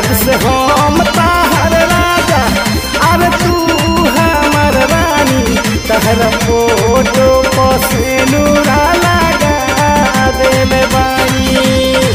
आज से हम ताहर राजा अरे तू हमर रानी तहर फोटो पसेनुरा लगा देले बानी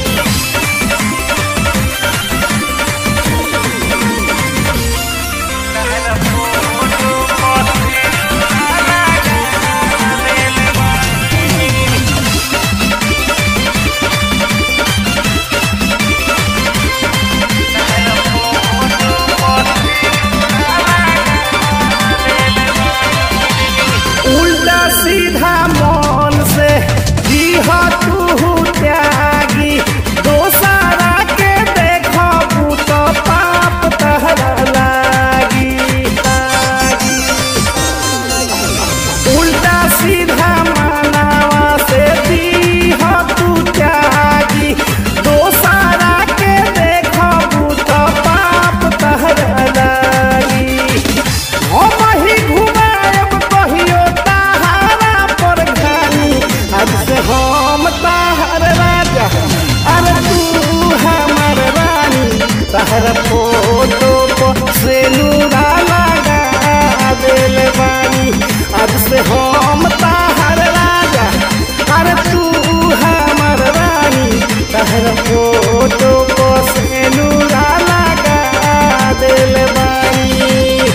उल्टा सीधा मन से जीह तू त्यागी दोसरा के देखबू तो पाप तहरा लागी लागी। उल्टा सीधा मानवा से जीह तू त्यागी दोसरा के देखबू तो पाप तहरा लागी हम ही घुमाएब कहियो ताहारा पर घानी आज से हम ताहर राजा अरे तू हमर रानी तहर फोटो पर से नूरा लगा देल बानी आज से हम ताहर राजा अरे तू हमर रानी तहर फोटो पर से नूरा लगा देल बानी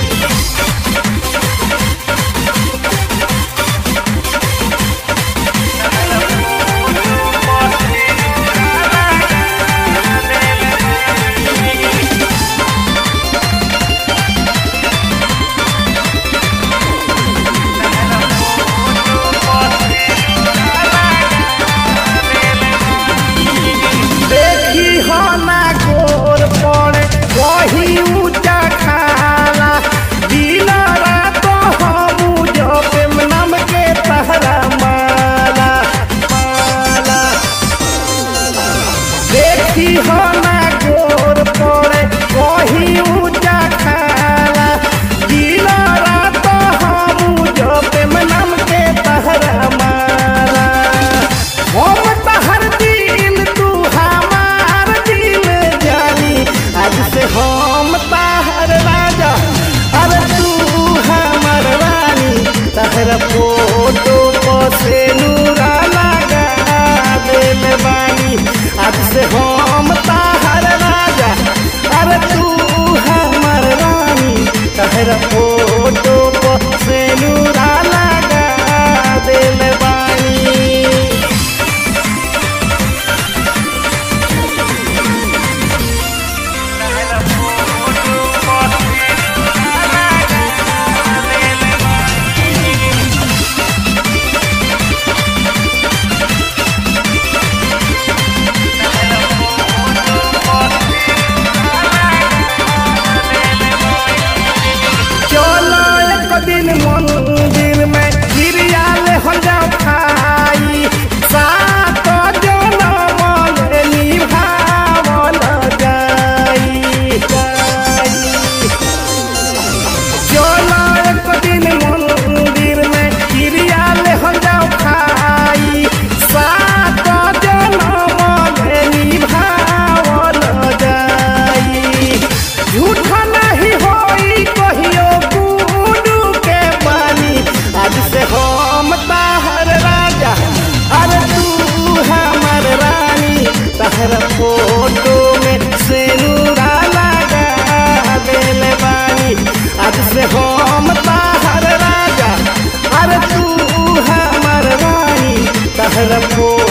देखी हो ना गोर पड़े वही ऊंचा खाला दिन रात हम जब नम के तहरा माला माला देखी हो ना गोर पड़े वही ऊंचा खाला दिन रात हम जब नम के तहरा माला हम तहर दिल तू हमार दिल जानी आज से हम तहर राजा अरे तू हमर रानी तहर फोटो पर से नूरा लगा देल बानी आज से हम तहर राजा अरे तू हमर रानी तहर फोटो पर से नूरा लगा देल बानी चलो एक दिन मंदिर में गिरिया ले हो जाओ खाई सात जनम ले निभावल जाई जाई चलो एक दिन मंदिर में गिरिया ले हो जाओ खाई सात जनम ले निभावल जाई झूठ नहीं होई कहियो गुडू के पानी आज से हम ताहर राजा अरे तू हमर रानी तहर फोटो में से नूरा लगा देल बानी आज से हम ताहर राजा अरे तू हमर रानी तहर फोटो